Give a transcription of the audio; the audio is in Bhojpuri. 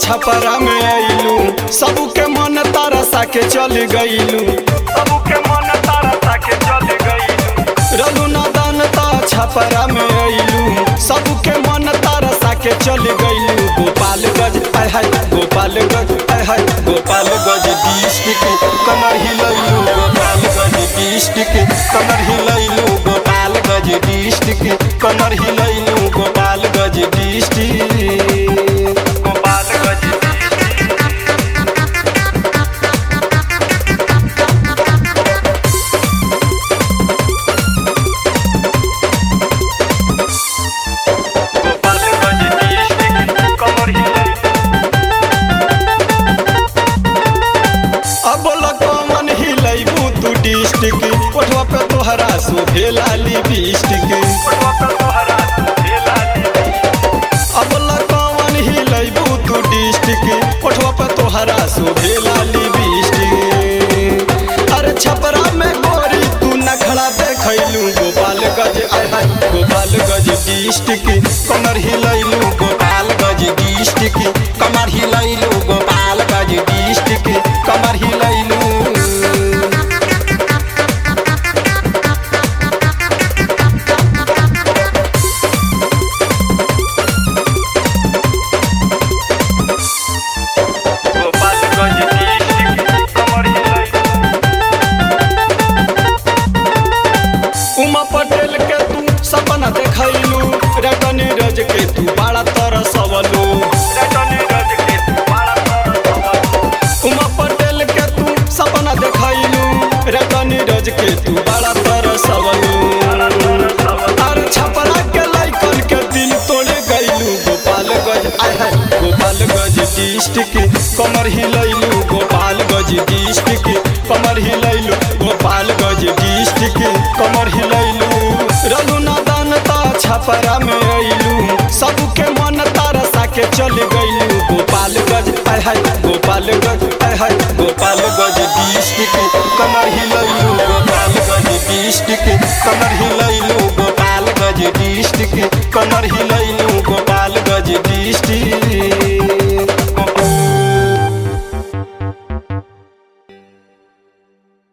छपरा में आइलू सबके मन तरसा के चल गइलू सबके मन तारा के चल गइलू रघु नदन ता छपरा में आइलू सबके मन तरसा के चल गइलू गोपालगंज आय हाय गोपालगंज आय हाय गोपालगंज डिस्ट्रिक्ट कमर हिलैलू गोपालगंज डिस्ट्रिक्ट कमर हिलैलू गोपालगंज डिस्ट्रिक्ट कमर हिलैलू गोपालगंज डिस्ट्रिक्ट गोपालगंज गोपालगंज डिस्ट्रिक्ट कमर अब कमन हिलैबू तू डिस्ट्रिक्ट ओठवा पे तोहरा शोभे लाली डिस्ट्रिक्ट अब कमन हिलैबू तू डिस्ट्रिक्ट ओठवा पे तोहरा शोभे लाली डिस्ट्रिक्ट अरे छपरा में गोरी तू नखड़ा देखैलू गोपालगंज आय हाय गोपालगंज डिस्ट्रिक्ट कमर हिलैलू गोपालगंज डिस्ट्रिक्ट कमर हिलैलू गोपालगंज डिस्ट्रिक्ट कमर हिलैलू गोपालगंज डिस्ट्रिक्ट कमर उमा पटेल के तू सपना देखैलू रटनी रज के तू बड़ा तरसवलू उमा पटेल के तू सपना देखैलू रटनी रज के तू बड़ा तरसवलू अरे छपरा के लइकन के दिल तोड़े गइलू गोपालगंज आय हाय गोपालगंज डिस्ट्रिक्ट कमर हिलैलू गोपालगंज डिस्ट्रिक्ट कमर हिलैलू गोपालगंज डिस्ट्रिक्ट कमर हिलैलू रघुनादन ता छपरा में अइलू सबके मन तरसा के चल गइलू गोपालगंज आय हाय गोपालगंज आय हाय गोपालगंज डिस्ट्रिक्ट कमर हिलैलू